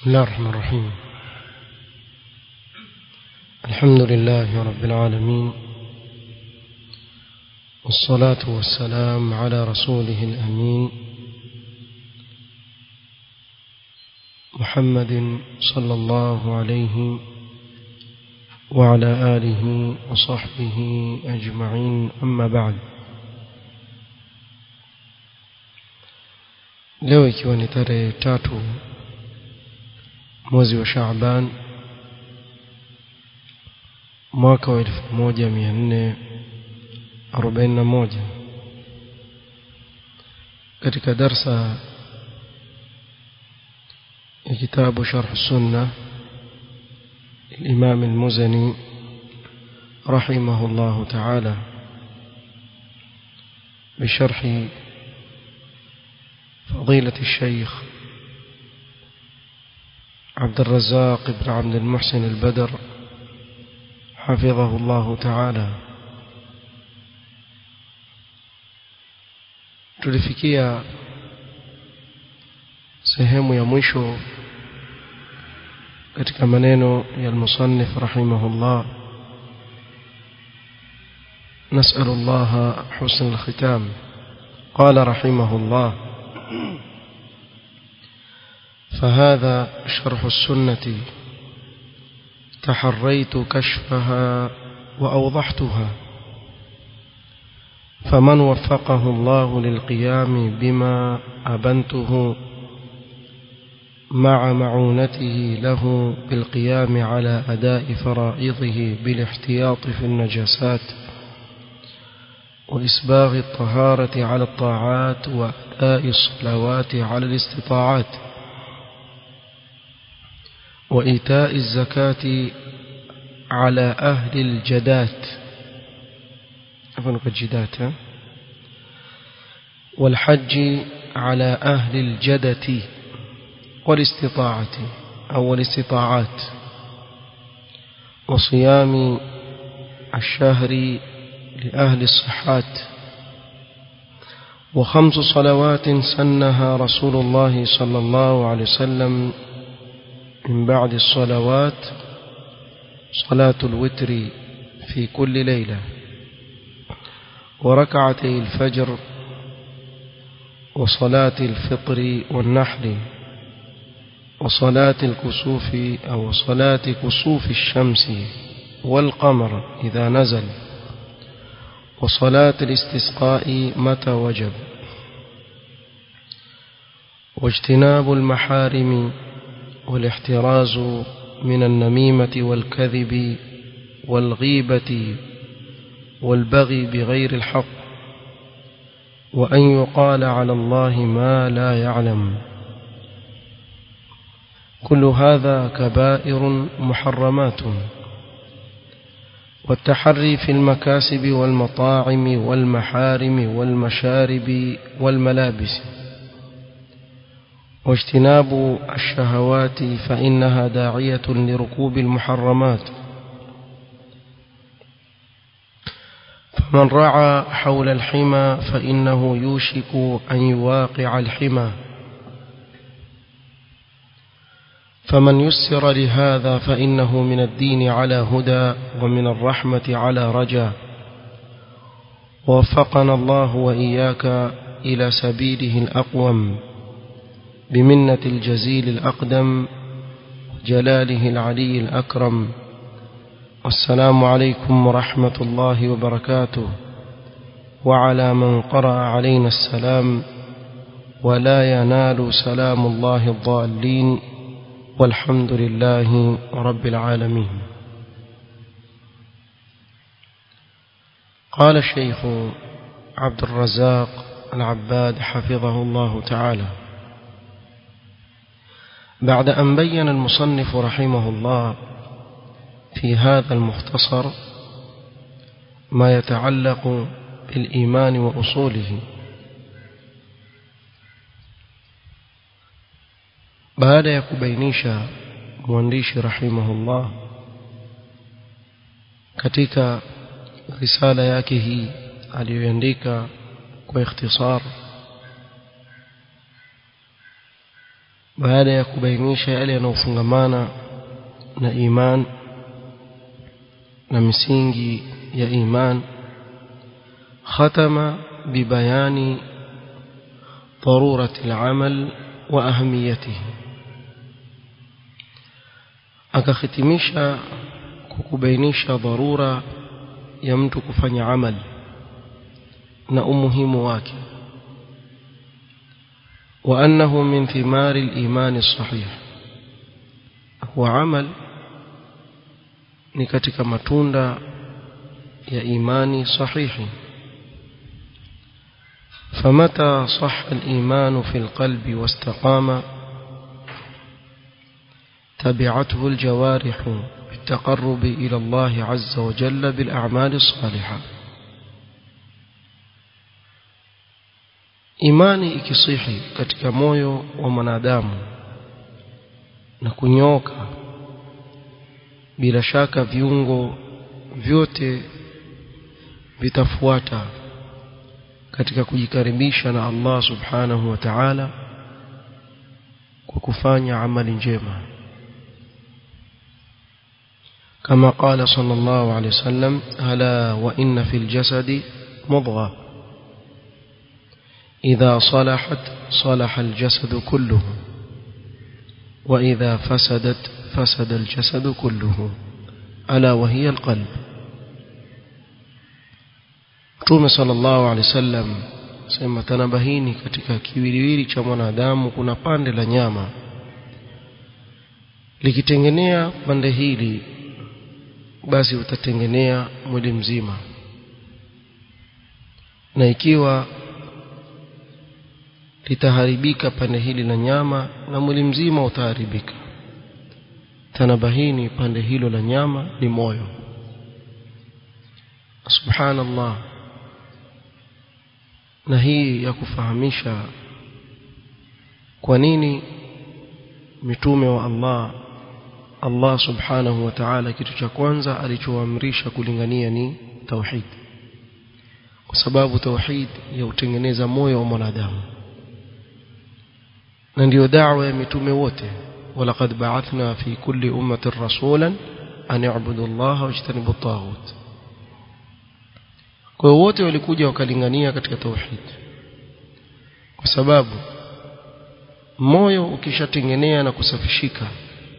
بسم الله الرحمن الرحيم الحمد لله رب العالمين والصلاة والسلام على رسوله الأمين محمد صلى الله عليه وعلى آله وصحبه أجمعين أما بعد leo ikiwa ni tarehe tatu mwezi wa Shaaban mwaka wa elfu moja mia nne arobaini na moja katika darsa ya kitabu Sharh Sunna الإمام المزني رحمه الله تعالى بشرح فضيلة الشيخ عبد الرزاق بن عبد المحسن البدر حفظه الله تعالى tulifikia sehemu ya mwisho katika maneno ya al-musannif rahimahullah نسأل الله حسن الختام قال رحمه الله فهذا شرح السنة تحريت كشفها وأوضحتها فمن وفقه الله للقيام بما أبنته مع معونته له بالقيام على أداء فرائضه بالاحتياط في النجاسات وإسباغ الطهارة على الطاعات وأداء الصلوات على الاستطاعات وإيتاء الزكاة على أهل الجدات أفنك الجدات والحج على أهل الجدة والاستطاعة أو الاستطاعات وصيام الشهر لأهل الصحات وخمس صلوات سنها رسول الله صلى الله عليه وسلم من بعد الصلوات صلاة الوتر في كل ليلة وركعتي الفجر وصلاة الفطر والنحر وصلاة الكسوف أو صلاة كسوف الشمس والقمر إذا نزل وصلاة الاستسقاء متى وجب واجتناب المحارم والاحتراز من النميمة والكذب والغيبة والبغي بغير الحق وأن يقال على الله ما لا يعلم كل هذا كبائر محرمات والتحري في المكاسب والمطاعم والمحارم والمشارب والملابس واجتناب الشهوات فإنها داعية لركوب المحرمات فمن رعى حول الحمى فإنه يوشك أن يواقع الحمى فمن يسر لهذا فإنه من الدين على هدى ومن الرحمة على رجا ووفقنا الله وإياك إلى سبيله الأقوم بمنة الجزيل الأقدم جلاله العلي الأكرم والسلام عليكم ورحمة الله وبركاته وعلى من قرأ علينا السلام ولا ينال سلام الله الضالين والحمد لله رب العالمين قال الشيخ عبد الرزاق العباد حفظه الله تعالى بعد أن بين المصنف رحمه الله في هذا المختصر ما يتعلق بالإيمان وأصوله baada ya kubainisha mwandishi rahimahullah katika risala yake hii aliyoandika kwa ikhtisar baada ya kubainisha yale yanayofungamana na iman na misingi ya iman ختم ببيان ضرورة العمل وأهميته akakhitimisha kukubainisha dharura ya mtu kufanya amal na umuhimu wake وأنه من ثمار الإيمان الصحيح هو عمل ni katika matunda ya imani sahihi فمتى صح الإيمان في القلب واستقام تبعته الجوارح بالتقرب إلى الله عز وجل بالأعمال الصالحة imani ikisihi katika moyo wa mwanadamu na kunyoka bila shaka viungo vyote vitafuata katika kujikaribisha na Allah subhanahu wa ta'ala kwa kufanya amali njema كما قال صلى الله عليه وسلم ألا وإن في الجسد مضغة إذا صلحت صلح الجسد كله وإذا فسدت فسد الجسد كله ألا وهي القلب Mtume sallallahu alaihi wasallam sema tanabahini katika kiwiliwili cha mwanadamu kuna pande la nyama likitengenea pande hili basi utatengenea mwili mzima na ikiwa litaharibika pande hili la nyama na mwili mzima utaharibika tanabahini pande hilo la nyama ni moyo subhanallah na hii ya kufahamisha kwa nini mitume wa Allah Allah subhanahu wa ta'ala kitu cha kwanza alichoamrisha kulingania ni tauhid kwa sababu tauhid ya utengeneza moyo wa mwanadamu na ndio da'wa ya mitume wote walaqad ba'athna fi kulli ummatin rasulan an ya'budu Allah wa yajtanibu at-taghut kwa wote walikuja wakalingania katika tauhid kwa sababu moyo ukishatengenea na kusafishika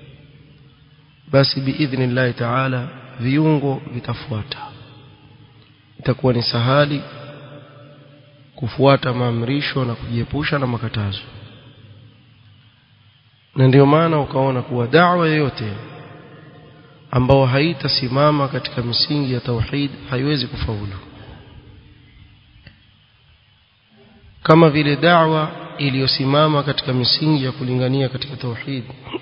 basi biidhnillahi taala viungo vitafuata itakuwa ni sahali kufuata maamrisho na kujiepusha na makatazo na ndio maana ukaona kuwa da'wa yoyote ambao haitasimama katika misingi ya tauhid haiwezi kufaulu kama vile da'wa iliyosimama katika misingi ya kulingania katika tauhid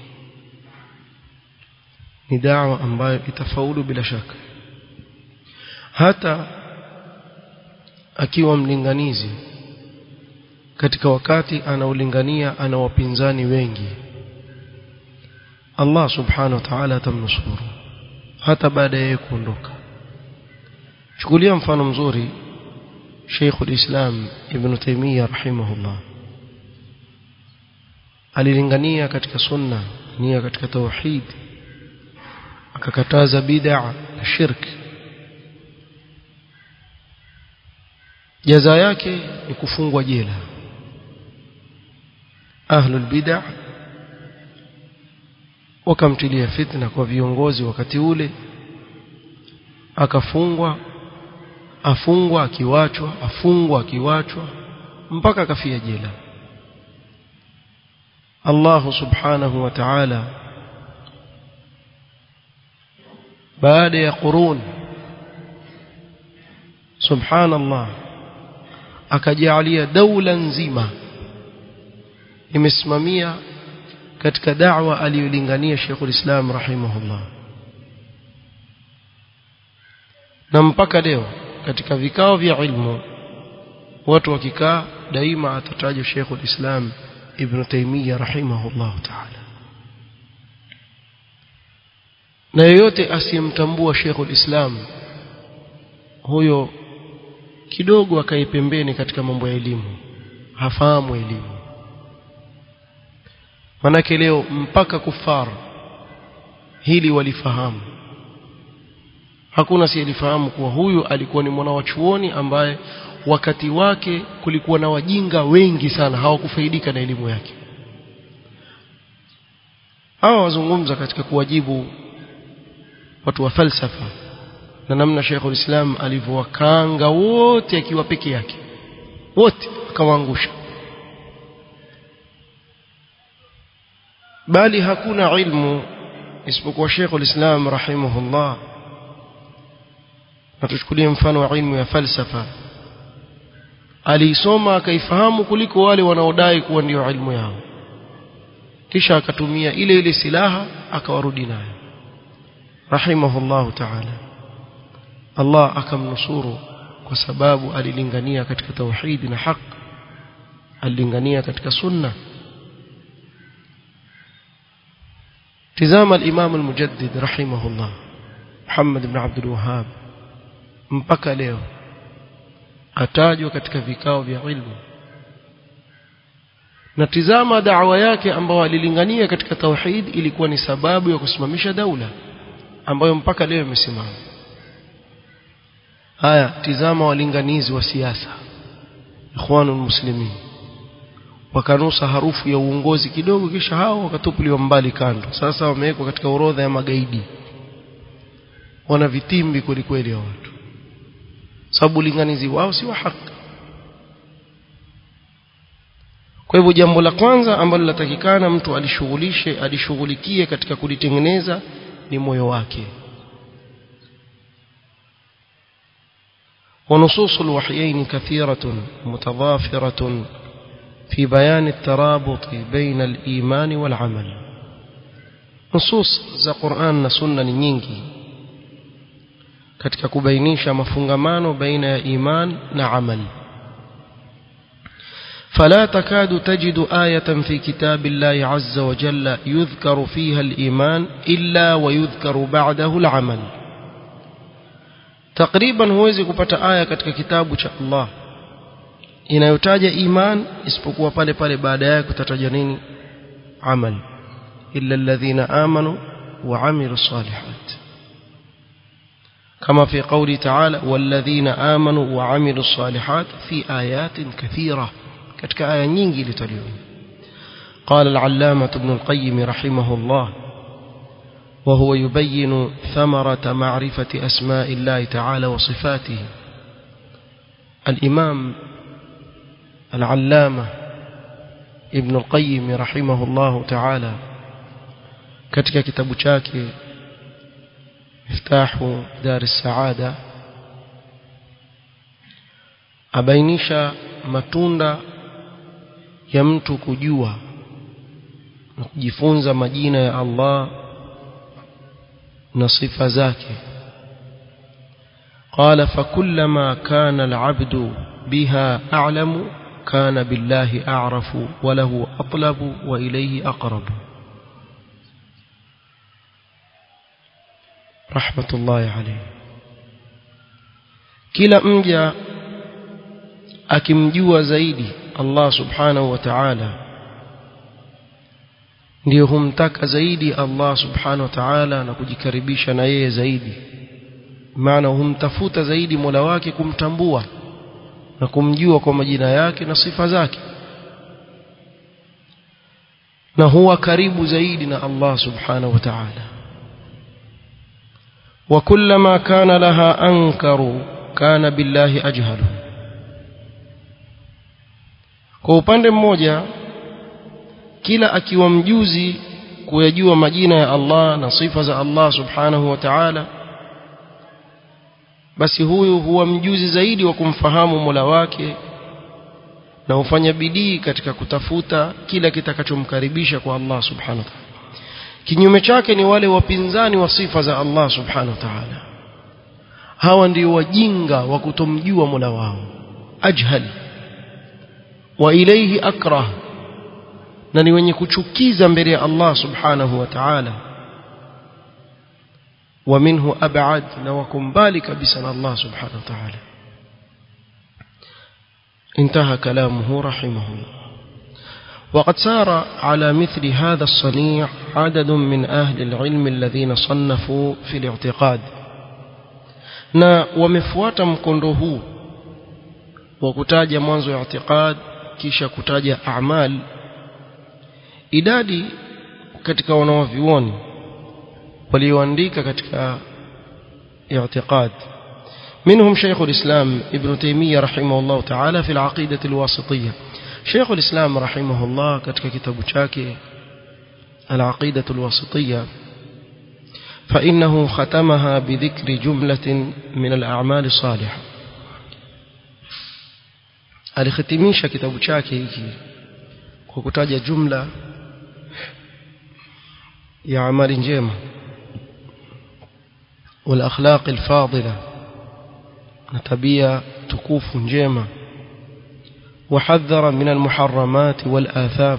ni da'wa ambayo itafaulu bila shaka hata akiwa mlinganizi katika wakati anaulingania ana wapinzani wengi Allah subhanahu wa ta'ala atamnusuru hata baada ya kuondoka chukulia mfano mzuri Sheikh al-Islam Ibn Taymiyyah rahimahullah alilingania katika sunna nia katika tauhid akakataza bid'a na shirk jaza yake ni kufungwa jela ahlul bid'a wakamtilia fitna kwa viongozi wakati ule akafungwa afungwa akiwachwa afungwa akiwachwa mpaka akafia jela Allah subhanahu wa ta'ala baada ya qurun subhanallah akajalia daula nzima imesimamia katika da'wa aliyolingania Sheikhul Islam rahimahullah na mpaka leo katika vikao vya ilmu watu wakikaa daima atatajwa Sheikhul Islam Ibn Taymiyyah rahimahullah ta'ala na yeyote asiyemtambua Sheikhul Islam huyo kidogo akae pembeni katika mambo ya elimu hafahamu elimu manake leo mpaka kufar hili walifahamu hakuna siyelifahamu kuwa huyu alikuwa ni mwana wa chuoni ambaye wakati wake kulikuwa na wajinga wengi sana hawakufaidika na elimu yake hawa wazungumza katika kuwajibu watu wa falsafa na namna Sheikhul Islam alivyowakanga wote akiwa peke yake wote akawaangusha bali hakuna ilmu isipokuwa Sheikhul Islam rahimahullah na tuchukulie mfano wa ilmu ya falsafa aliisoma akaifahamu kuliko wale wanaodai kuwa ndio ilmu yao kisha akatumia ile ile silaha akawarudi nayo rahimahullahu ta'ala Allah akamnusuru kwa sababu alilingania katika tauhidi na haq alilingania katika sunna tizama al-Imam al-Mujaddid rahimahullah Muhammad ibn Abdul Wahhab mpaka leo atajwa katika vikao vya ilmu na tizama da'wa yake ambayo alilingania katika tauhid ilikuwa ni sababu ya kusimamisha daula ambayo mpaka leo imesimama haya tizama walinganizi wa siasa ikhwanul muslimin wakanusa harufu ya uongozi kidogo kisha hao wakatupuliwa mbali kando sasa wamewekwa katika orodha ya magaidi wana vitimbi kweli kweli ya watu sababu ulinganizi wao si wa haki kwa hivyo jambo la kwanza ambalo linatakikana mtu alishughulishe alishughulikie katika kulitengeneza ni moyo wake ونصوص الوحيين كثيرة متضافرة في بيان الترابط بين الإيمان والعمل نصوص za Qur'an na Sunna ni nyingi katika kubainisha mafungamano baina ya iman na amal فلا تكاد تجد آية في كتاب الله عز وجل يذكر فيها الإيمان إلا ويذكر بعده العمل تقريبا huwezi kupata aya katika kitabu cha Allah inayotaja iman isipokuwa pale pale baada yake kutataja nini amal illa alladhina amanu wa amilu salihat كما في قوله تعالى والذين آمنوا وعملوا الصالحات في آيات كثيرة كتك آية نينجي لتليون قال العلامة ابن القيم رحمه الله وهو يبين ثمرة معرفة أسماء الله تعالى وصفاته الإمام العلامة ابن القيم رحمه الله تعالى كتك كتاب شاكي مفتاح دار السعادة abainisha matunda ya mtu kujua na kujifunza majina ya Allah na sifa zake قال فكلما كان العبد بها أعلم كان بالله أعرف وله أطلب وإليه أقرب رحمة الله عليه kila mja akimjua zaidi Allah subhanahu wa ta'ala ndio humtaka zaidi Allah subhanahu wa ta'ala na kujikaribisha na yeye zaidi maana humtafuta zaidi Mola wake kumtambua na kumjua kwa majina yake na sifa zake na huwa karibu zaidi na Allah subhanahu wa ta'ala وكلما كان لها أنكر كان بالله أجهل kwa upande mmoja kila akiwa mjuzi kuyajua majina ya Allah na sifa za Allah subhanahu wa ta'ala basi huyu huwa mjuzi zaidi wa kumfahamu Mola wake na hufanya bidii katika kutafuta kila kitakachomkaribisha kwa Allah subhanahu wa ta'ala kinyume chake ni wale wapinzani wa sifa za Allah subhanahu wa ta'ala hawa ndio wajinga wa kutomjua Mola wao ajhali wa ilayhi akrah na ni wenye kuchukiza mbele ya Allah subhanahu wa ta'ala wa minhu ab'ad na wakumbali kabisa na Allah subhanahu wa ta'ala انتهى كلامه رحمه الله وقد سار على مثل هذا الصنيع عدد من أهل العلم الذين صنفوا في الاعتقاد na wamefuata mkondo huu wa kutaja mwanzo ya i'tiqad kisha kutaja a'mal idadi katika wanawavyuoni walioandika katika i'tiqad منهم شيخ الإسلام ابن تيمية رحمه الله تعالى في العقيدة الواسطية شيخ الإسلام رحمه الله كتك كتاب شاكي العقيدة الواسطية فإنه ختمها بذكر جملة من الأعمال الصالحة alihitimisha kitabu chake hiki kwa kutaja jumla ya amali njema wal akhlaq al fadila na tabia tukufu njema وحذر من المحرمات والآثام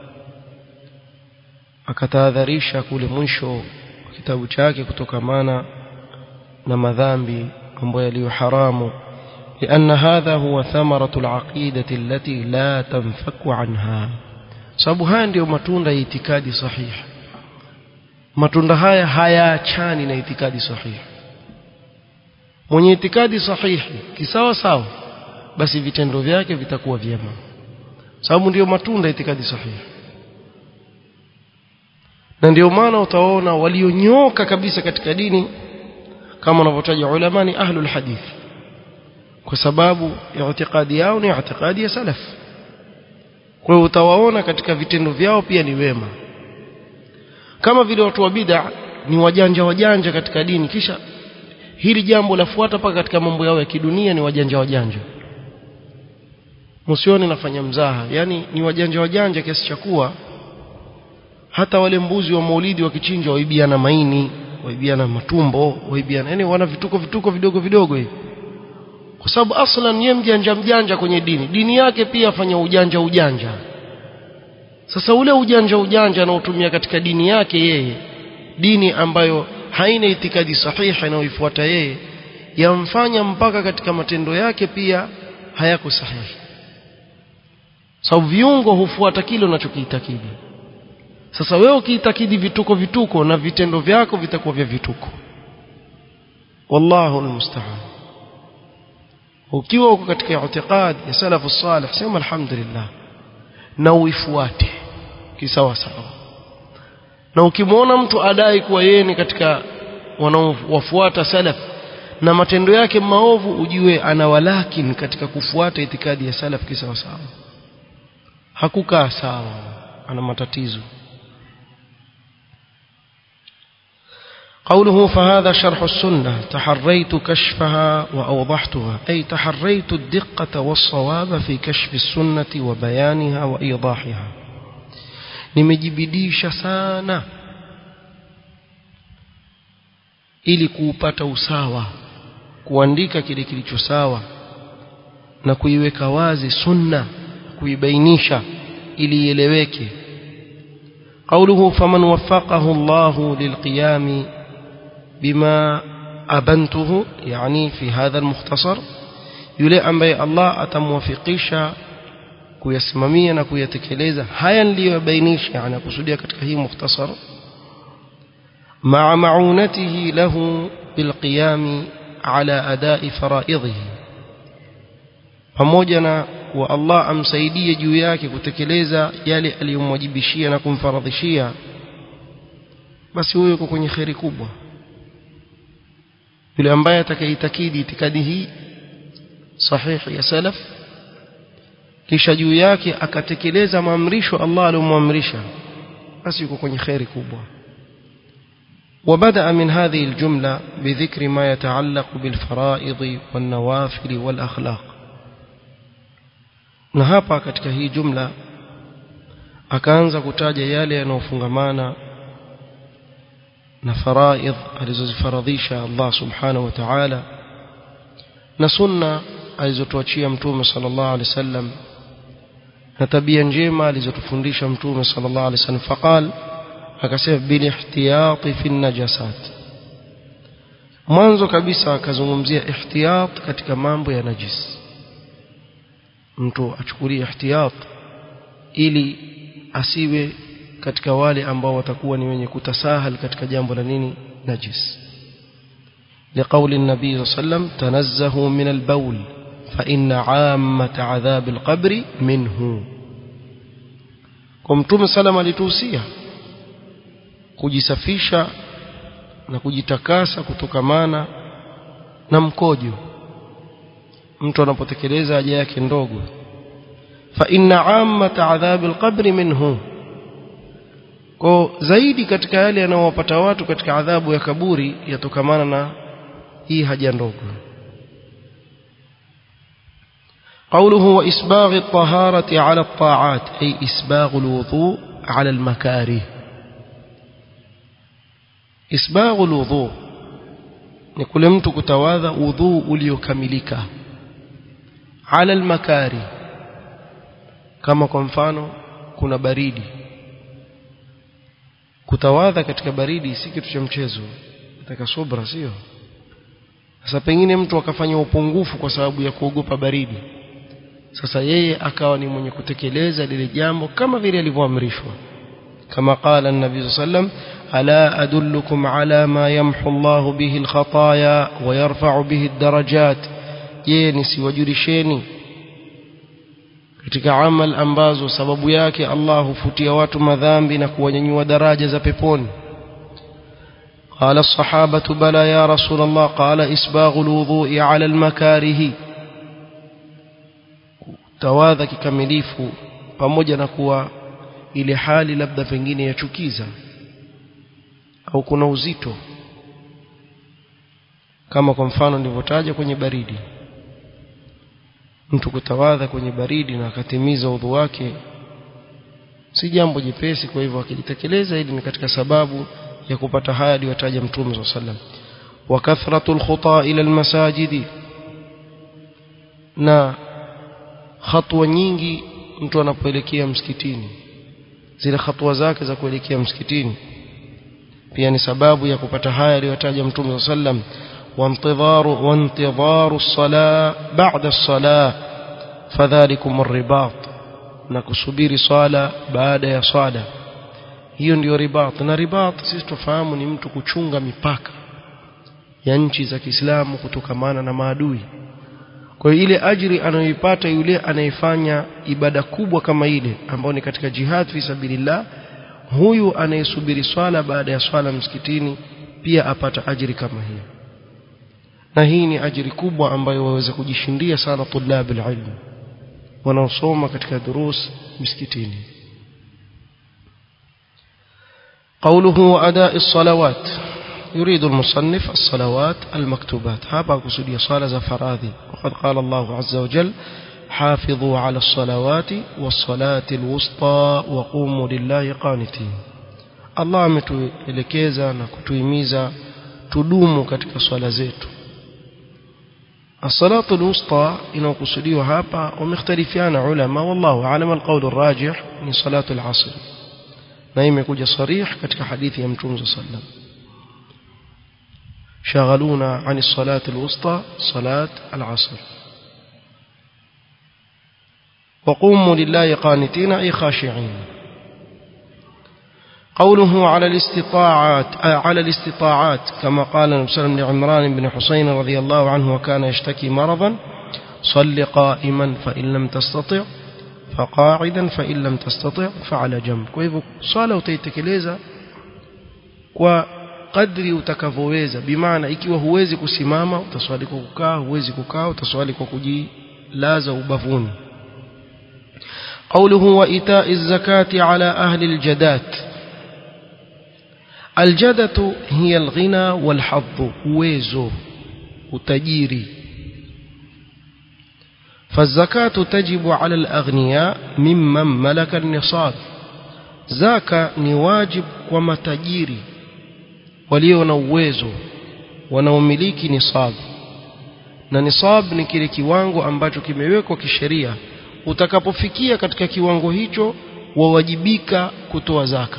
akatahadharisha kule mwisho wa kitabu chake kutokamana na madhambi mambo yaliyo haramu لأن هذا هو ثمرة العقيدة التي لا تنفك عنها sababu haya ndiyo matunda ya itikadi sahihi matunda haya hayaachani na itikadi sahihi mwenye itikadi sahihi kisawa sawa basi vitendo vyake vitakuwa vyema sababu ndiyo matunda ya itikadi sahihi na ndio maana utaona walionyoka kabisa katika dini kama wanavyotaja ulama ni ahlul hadith kwa sababu itikadi yao ni itikadi ya salaf kwa hiyo utawaona katika vitendo vyao pia ni wema kama vile watu wa bid'a ni wajanja wajanja katika dini kisha hili jambo lafuata mpaka katika mambo yao ya kidunia ni wajanja wajanja msione nafanya mzaha yani ni wajanja wajanja kiasi cha kuwa hata wale mbuzi wa maulidi wakichinjwa waibiana maini waibiana matumbo waibiana yani wana vituko vituko vidogo vidogo hivi kwa sababu aslan yeye mjanja mjanja kwenye dini dini yake pia afanya ujanja ujanja sasa ule ujanja ujanja anaotumia katika dini yake yeye dini ambayo haina itikadi sahihi anayoifuata yeye yamfanya mpaka katika matendo yake pia hayako sahihi sababu viungo hufuata kile unachokiitakidi sasa wewe ukiitakidi vituko vituko na vitendo vyako vitakuwa vya vituko wallahu almusta'an ukiwa uko katika i'tiqad ya salafu salih sema alhamdulillah na uifuate kisawa sawa na ukimwona mtu adai kuwa yeye ni katika wanaowafuata salaf na matendo yake maovu ujue ana walakin katika kufuata itikadi ya salaf kisawa sawa hakukaa sawa ana matatizo قوله فهذا شرح السنة تحريت كشفها وأوضحتها أي تحريت الدقة والصواب في كشف السنة وبيانها وإيضاحها nimejibidisha sana ili kuupata usawa kuandika kile kilicho sawa na kuiweka wazi sunna kuibainisha ili ieleweke قوله فمن وفقه الله للقيام بما أبنته يعني في هذا المختصر yule ambaye Allah atamwafikisha kuyasimamia na kuyatekeleza haya niliyobainisha yani kusudia katika hii mukhtasar مع معونته له بالقيام على أداء فرائضه pamoja na wa Allah amsaidie juu yake kutekeleza yale aliyomwajibishia na kumfaradhishia basi huyo yuko kwenye kheri kubwa yule ambaye atakayeitakidi itikadi hii sahihi ya salaf kisha juu yake akatekeleza maamrisho Allah aliyomwamrisha basi yuko kwenye kheri kubwa وبدأ من هذه الجملة بذكر ما يتعلق بالفرائض والنوافل والأخلاق na hapa katika hii jumla akaanza kutaja yale yanayofungamana na faraidh alizozifaradhisha Allah subhanahu wa ta'ala na sunna alizotuachia mtume sallallahu alaihi wasallam na tabia njema alizotufundisha mtume sallallahu alaihi wasallam faqal akasema bil ihtiyati fi najasat mwanzo kabisa akazungumzia ihtiyat katika mambo ya najis mtu achukulie ihtiyat ili asiwe katika wale ambao watakuwa ni wenye kutasahal katika jambo la nini najis لقول النبي صلى الله عليه وسلم تنزهوا من البول فإن عامة عذاب القبر منه kumtume salama alituhusia kujisafisha na kujitakasa kutokamana na mkojo mtu anapotekeleza haja yake ndogo fa inna ammata adhabil qabri minhu kwa zaidi katika yale yanayowapata watu katika adhabu ya kaburi yatokamana na hii haja ndogo قوله وإسباغ الطهارة على الطاعات أي إسباغ الوضوء على المكاره إسباغ الوضوء نقول mtu kutawadha udhu uliokamilika ala almakari kama kwa mfano kuna baridi kutawadha katika baridi si kitu cha mchezo nataka subra sio sasa pengine mtu akafanya upungufu kwa sababu ya kuogopa baridi sasa yeye akawa ni mwenye kutekeleza lile jambo kama vile alivyoamrishwa kama qala an-nabi sallam ala adullukum ala ma yamhu Allah bihi al-khataya wa yarfa'u bihi ad-darajat je nisiwajulisheni katika amal ambazo sababu yake Allah hufutia watu madhambi na kuwanyanyua daraja za peponi قال الصحابة بلى يا رسول الله قال إسباغ الوضوء على المكاره tawadha kikamilifu pamoja na kuwa ile hali labda pengine yachukiza au kuna uzito kama kwa mfano nilivyotaja kwenye baridi mtu kutawadha kwenye baridi na akatimiza udhu wake si jambo jepesi kwa hivyo akilitekeleza hili ni katika sababu ya kupata haya aliyotaja mtume swalla sallam wa kathratul khuta ila almasajidi na hatua nyingi mtu anapoelekea msikitini zile hatua zake za kuelekea msikitini pia ni sababu ya kupata haya aliyotaja mtume sallam وانتظار وانتظار الصلاة بعد الصلاة فذلكم الرباط نكسبير صلاة بعد يا صلاة hiyo ndio ribat na ribat sisi tufahamu ni mtu kuchunga mipaka ya nchi za Kiislamu kutokamana na maadui kwa hiyo ile ajiri anayoipata yule anayefanya ibada kubwa kama ile ambayo ni katika jihad fi sabilillah huyu anayesubiri swala baada ya swala msikitini pia apata ajiri kama hiyo na hii ni ajiri kubwa ambayo waweza kujishindia sana tulab alilm wanaosoma katika durus msikitini قوله وأداء الصلوات يريد المصنف الصلوات المكتوبات هذا قصدي صلاة فراذي وقد قال الله عز وجل حافظوا على الصلوات والصلاة الوسطى وقوموا لله قانتين الله ametuelekeza na kutuhimiza tudumu katika swala zetu الصلاة الوسطى inayokusudiwa hapa wamekhtalifiana ulama wallahu aalam alqawl arrajih ni salatu al-asr na imekuja sarih katika hadithi ya mtume sallam شغلونا عن الصلاة الوسطى صلاة العصر وقوموا لله قانتين أي خاشعين قوله على الاستطاعات على الاستطاعات كما قال النبي صلى الله عليه وسلم لعمران بن حسين رضي الله عنه وكان يشتكي مرضا صل قائما فإن لم تستطع فقاعدا فإن لم تستطع فعلى جنب kwa hivyo swala utaitekeleza kwa kadri utakavyoweza bimaana ikiwa huwezi kusimama utaswali kwa kukaa huwezi kukaa utaswali kwa kujilaza ubavuni قوله وإيتاء الزكاة على أهل الجدات الجدة هي الغنى والحظ ويزو وتجيري فالزكاة تجب على الأغنياء ممن ملك النصاب زكاة نواجب ومتجيري walio na uwezo wanaomiliki nisab na nisab ni kile kiwango ambacho kimewekwa kisheria utakapofikia katika kiwango hicho wawajibika kutoa zaka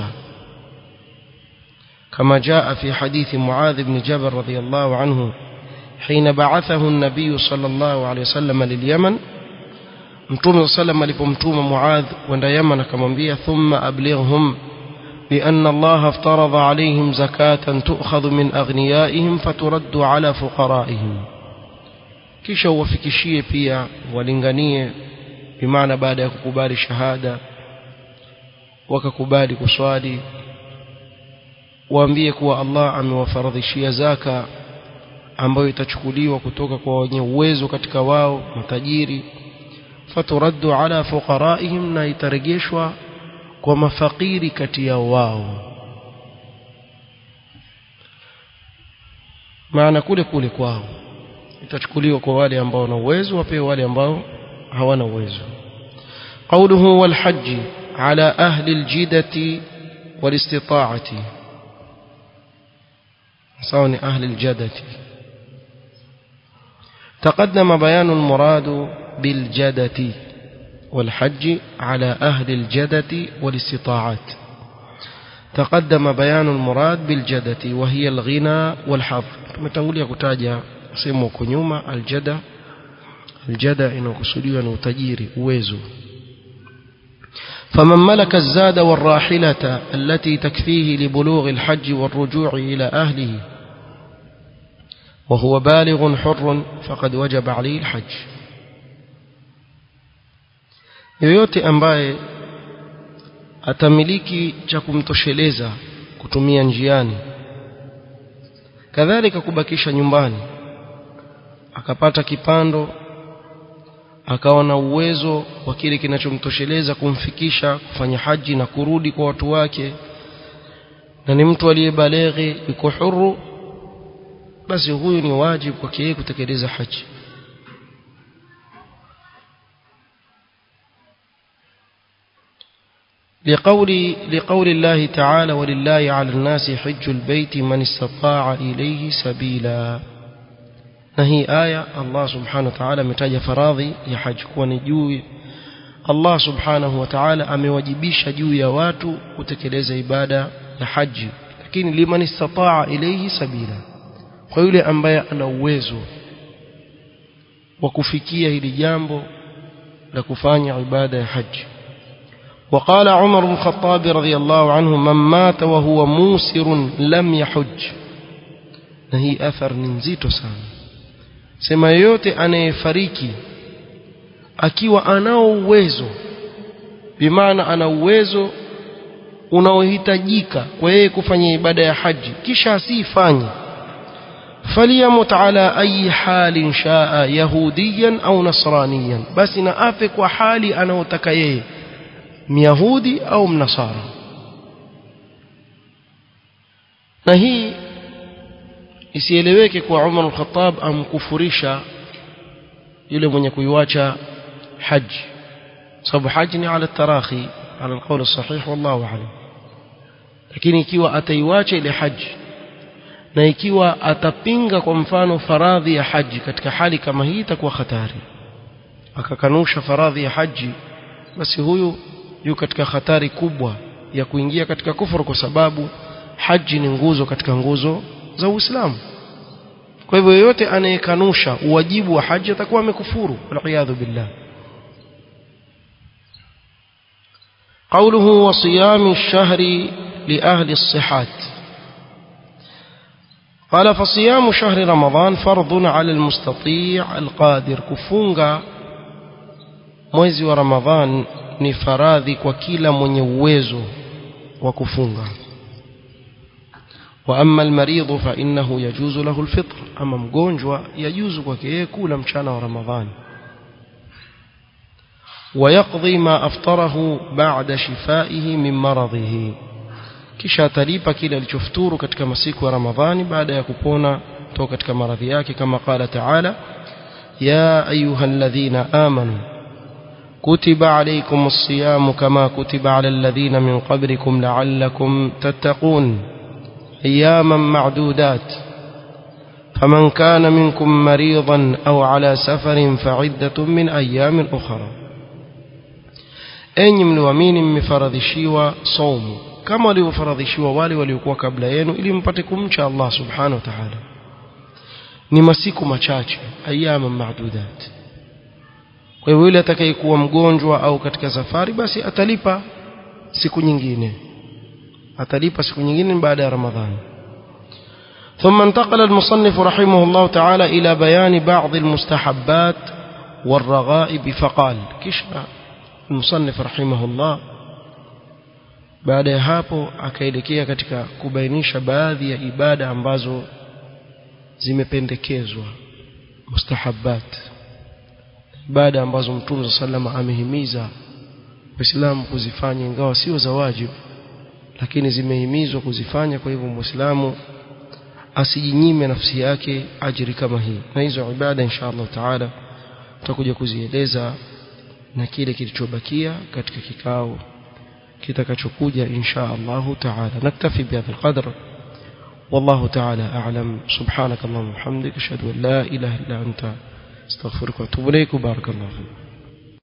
كما جاء في حديث معاذ بن جبل رضي الله عنه حين بعثه النبي صلى الله عليه وسلم لليمن mtume sallam alipomtuma muadh kwenda yaman akamwambia thumma ablighhum بأن الله افترض عليهم زكاة تؤخذ من أغنيائهم فترد على فقرائهم kisha uwafikishie pia walinganie bimaana baada ya kukubali shahada wakakubali kuswali waambie kuwa Allah amewafaradhishia zaka ambayo itachukuliwa kutoka kwa wenye uwezo katika wao matajiri faturaddu ala fuqaraihim na itarejeshwa kwa mafakiri kati yao wao maana kule kule kwao itachukuliwa kwa wale ambao wana uwezo wapewe wale ambao hawana uwezo قوله والحج على أهل الجدة والاستطاعة سواء أهل الجدة تقدم بيان المراد بالجدة والحج على أهل الجدة والاستطاعات تقدم بيان المراد بالجدة وهي الغنى والحظ متنقول يكتاجا sehemu huko nyuma aljada aljada inakusudiwa na utajiri uwezo فمن ملك الزاد والراحلة التي تكفيه لبلوغ الحج والرجوع إلى أهله وهو بالغ حر فقد وجب عليه الحج yoyote ambaye atamiliki cha kumtosheleza kutumia njiani kadhalika kubakisha nyumbani akapata kipando akawa na uwezo wa kile kinachomtosheleza kumfikisha kufanya haji na kurudi kwa watu wake na ni mtu aliyebaleghi yuko huru basi huyu ni wajibu kwake yeye kutekeleza haji لقول لقول الله تعالى ولله على الناس حج البيت من استطاع إليه سبيلا na hii aya Allah subhanahu wa ta'ala ametaja faradhi ya haji kuwa ni juu Allah subhanahu wa ta'ala amewajibisha juu ya watu kutekeleza ibada ya haji lakini liman istataa ilayhi sabila kwa yule ambaye ana uwezo wa kufikia hili jambo la kufanya ibada ya haji وقال عمر بن الخطاب رضي الله عنه من مات وهو موسر لم يحج نهي أثر نزيت sana sema yoyote anayefariki akiwa anao uwezo bimaana ana uwezo unaohitajika kwa yeye kufanya ibada ya haji kisha asifanye faliyamut ala ayi halin shaa yahudiyan au nasraniyan basi na afe kwa hali anayotaka yeye myahudi au mnasara na hii isieleweke kwa Umar al-Khattab amkufurisha yule mwenye kuiwacha haji sababu haji ni ala tarahi ala alqawl sahih wallahu a'lam lakini ikiwa ataiwacha ile haji na ikiwa atapinga kwa mfano faradhi ya haji katika hali kama hii itakuwa hatari akakanusha faradhi ya haji basi huyu yu katika hatari kubwa ya kuingia katika kufuru kwa sababu haji ni nguzo katika nguzo za Uislamu kwa hivyo yeyote anayekanusha uwajibu wa haji atakuwa amekufuru waliyadhu billah قوله وصيام الشهر لأهل الصحات قال فصيام شهر رمضان فرض على المستطيع القادر كفunga mwezi wa Ramadhan ni faradhi kwa kila mwenye uwezo wa kufunga واما المريض فانه يجوز له الفطر اما mgonjwa yajuzu kwake yeye kula mchana wa ramadhani ويقضي ما افطره بعد شفائه من مرضه kisha atalipa kile alichofuturu katika masiku ya ramadhani baada ya kupona toka katika maradhi yake kama qala taala ya ayyuhalladhina amanu kutiba alaykumus siyam kama kutiba alal ladhina min qablikum la'allakum tattaqun أياما معدودات فمن كان منكم مريضا أو على سفر فعدة من أيام أخرى أين mliamini mmefaradhishiwa saumu kama walivyofaradhishiwa wale waliokuwa kabla yenu ili mpate kumcha Allah subhanahu wa ta'ala ni masiku machache ayama maadudat kwa hiyo yule atakayekuwa mgonjwa au katika safari basi atalipa siku nyingine atalipa siku nyingine baada ya ramadhani ثم انتقل المصنف رحمه الله تعالى إلى بيان بعض المستحبات والرغائب فقال كشف المصنف رحمه الله baada ya hapo akaelekea katika kubainisha baadhi ya ibada ambazo zimependekezwa mustahabbat ibada ambazo mtume sallam amehimiza waislamu kuzifanya ingawa sio za wajibu lakini zimehimizwa kuzifanya kwa hivyo muislamu asijinyime nafsi yake ajiri kama hii na hizo ibada insha Allah taala tutakuja kuzieleza na kile kilichobakia katika kikao kitakachokuja insha Allah taala naktafi bihadha alqadr والله تعالى أعلم سبحانك اللهم وبحمدك أشهد أن لا إله إلا أنت استغفرك وأتوب إليك وبارك الله فيك